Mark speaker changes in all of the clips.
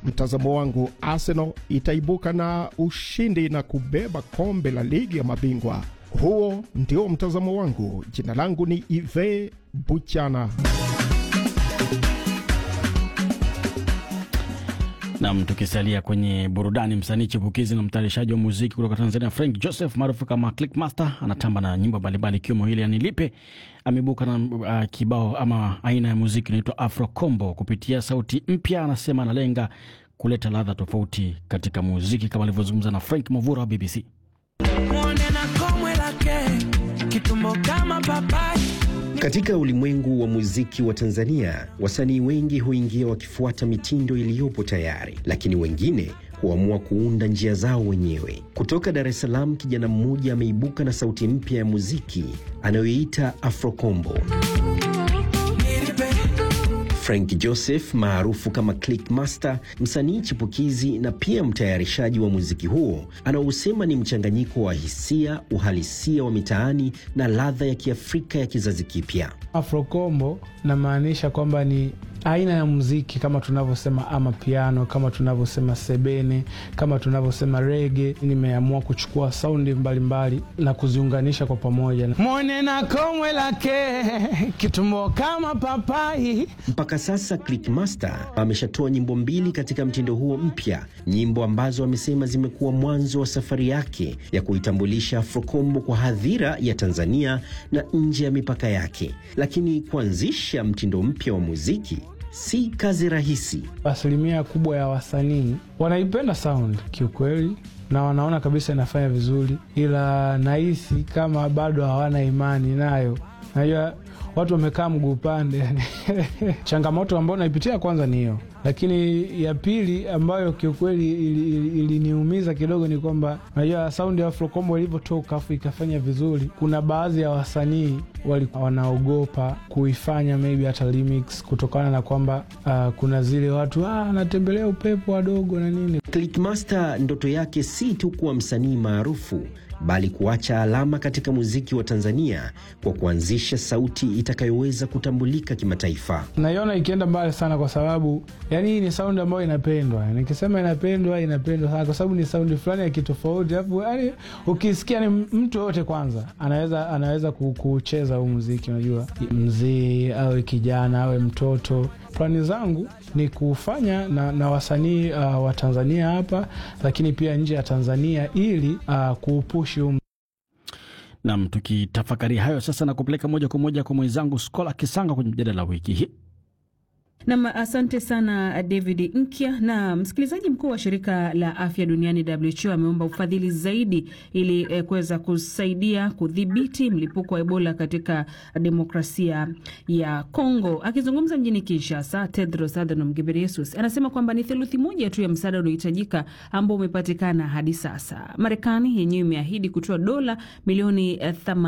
Speaker 1: mtazamo wangu, Arsenal itaibuka na ushindi na kubeba kombe la ligi ya mabingwa. Huo ndio mtazamo wangu. Jina langu ni Ive Buchana.
Speaker 2: Nam, tukisalia kwenye burudani, msanii chipukizi na mtayarishaji wa muziki kutoka Tanzania Frank Joseph maarufu kama Clickmaster anatamba na nyimbo mbalimbali ikiwemo hili Anilipe. Ameibuka na uh, kibao ama aina ya muziki inaitwa Afro Combo kupitia sauti mpya. Anasema analenga kuleta ladha tofauti katika muziki kama alivyozungumza na Frank Mavura wa BBC.
Speaker 3: Mwone na komwe lake kitumbo kama papai
Speaker 4: Katika ulimwengu wa muziki wa Tanzania, wasanii wengi huingia wakifuata mitindo iliyopo tayari, lakini wengine huamua kuunda njia zao wenyewe. Kutoka Dar es Salaam, kijana mmoja ameibuka na sauti mpya ya muziki anayoiita Afrokombo. Frank Joseph maarufu kama Clickmaster, msanii chipukizi na pia mtayarishaji wa muziki huo, anaosema ni mchanganyiko wa hisia, uhalisia wa mitaani na ladha ya Kiafrika ya kizazi kipya.
Speaker 5: Afrokombo namaanisha kwamba ni aina ya muziki kama tunavyosema ama piano, kama tunavyosema sebene, kama tunavyosema rege. Nimeamua kuchukua saundi mbalimbali na kuziunganisha kwa pamoja. Mwone na komwe lake kitumbo kama papai.
Speaker 4: Mpaka sasa Clickmaster ameshatoa nyimbo mbili katika mtindo huo mpya, nyimbo ambazo amesema zimekuwa mwanzo wa safari yake ya kuitambulisha Afrokombo kwa hadhira ya Tanzania na nje ya mipaka yake. Lakini kuanzisha mtindo mpya wa muziki si kazi rahisi.
Speaker 5: Asilimia kubwa ya wasanii wanaipenda sound kiukweli, na wanaona kabisa inafanya vizuri, ila nahisi kama bado hawana imani nayo. Najua watu wamekaa mguu upande yani. changamoto ambayo naipitia kwanza ni hiyo, lakini ya pili ambayo kiukweli iliniumiza ili, ili kidogo ni kwamba najua saundi ya Afrokombo ilivyotoka afu ikafanya vizuri, kuna baadhi ya wasanii walikuwa wanaogopa kuifanya maybe hata remix kutokana na kwamba uh, kuna zile watu anatembelea ah, upepo wadogo na nini.
Speaker 4: Clickmaster ndoto yake si tu kuwa msanii maarufu bali kuacha alama katika muziki wa Tanzania kwa kuanzisha sauti itakayoweza kutambulika kimataifa.
Speaker 5: Naiona ikienda mbali sana, kwa sababu yani hii ni saundi ambayo inapendwa. Nikisema inapendwa, inapendwa sana, kwa sababu ni saundi fulani ya kitofauti, alafu yani ukisikia ni mtu yoyote kwanza anaweza anaweza kucheza huu muziki. Unajua, mzee awe kijana awe mtoto Plani zangu ni kufanya na, na wasanii uh, wa Tanzania hapa lakini pia nje ya Tanzania ili uh, kuupushi um.
Speaker 2: Nam, tukitafakari hayo sasa na kupeleka moja kwa moja kwa mwenzangu Skola Kisanga kwenye mjadala wa wiki hii.
Speaker 6: Nam, asante sana David Nkya. Na msikilizaji, mkuu wa shirika la afya duniani WHO ameomba ufadhili zaidi ili eh, kuweza kusaidia kudhibiti mlipuko wa Ebola katika demokrasia ya Kongo. Akizungumza mjini Kinshasa, Tedros Adhanom Ghebreyesus anasema kwamba ni theluthi moja tu ya msaada unaohitajika ambao umepatikana hadi sasa. Marekani yenyewe imeahidi kutoa dola milioni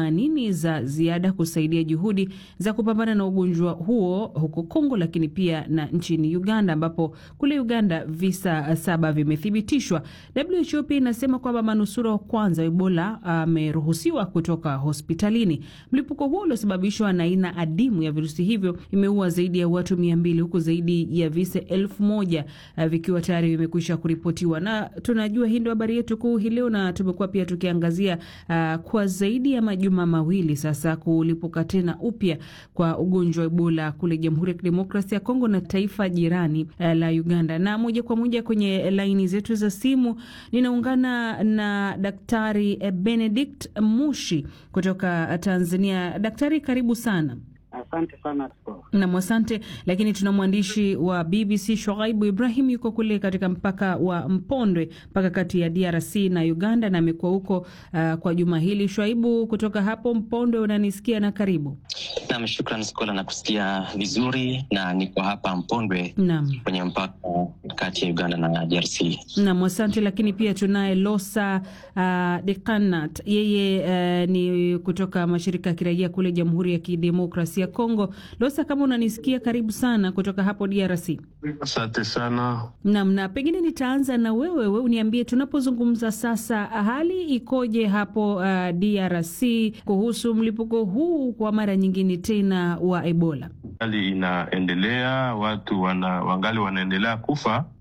Speaker 6: 80 za ziada kusaidia juhudi za kupambana na ugonjwa huo huko Kongo, lakini pia na nchini Uganda ambapo kule Uganda visa saba vimethibitishwa. WHO pia inasema kwamba manusura wa kwanza wa Ebola ameruhusiwa kutoka hospitalini. Mlipuko huo uliosababishwa na aina adimu ya virusi hivyo imeua zaidi ya watu mia mbili huku zaidi ya visa elfu moja vikiwa tayari vimekwisha kuripotiwa, na tunajua hii ndio habari yetu kuu hii leo, na tumekuwa pia tukiangazia uh, kwa zaidi ya majuma mawili sasa kulipuka tena upya kwa ugonjwa wa Ebola kule Jamhuri ya Kidemokrasia ya Kongo na taifa jirani uh, la Uganda. Na moja kwa moja kwenye laini zetu za simu ninaungana na Daktari Benedict Mushi kutoka Tanzania. Daktari, karibu sana.
Speaker 7: Asante sana
Speaker 6: nam, asante. Lakini tuna mwandishi wa BBC Shoaibu Ibrahim yuko kule katika mpaka wa Mpondwe, mpaka kati ya DRC na Uganda, na amekuwa huko uh, kwa juma hili. Shoaibu, kutoka hapo Mpondwe, unanisikia? Na karibu.
Speaker 7: Nam, shukran Skola, na kusikia vizuri, na niko hapa Mpondwe
Speaker 6: nam,
Speaker 7: kwenye mpaka kati ya Uganda na DRC.
Speaker 6: Nam, asante. Lakini pia tunaye Losa uh, Dekanat, yeye uh, ni kutoka mashirika ya kiraia kule Jamhuri ya Kidemokrasia ya Kongo. Losa, kama unanisikia, karibu sana kutoka hapo DRC.
Speaker 8: Asante sana.
Speaker 6: Nam, na pengine nitaanza na wewe, we uniambie tunapozungumza sasa, hali ikoje hapo uh, DRC kuhusu mlipuko huu kwa mara nyingine tena wa Ebola?
Speaker 8: Hali inaendelea, watu wana, wangali wanaendelea kufa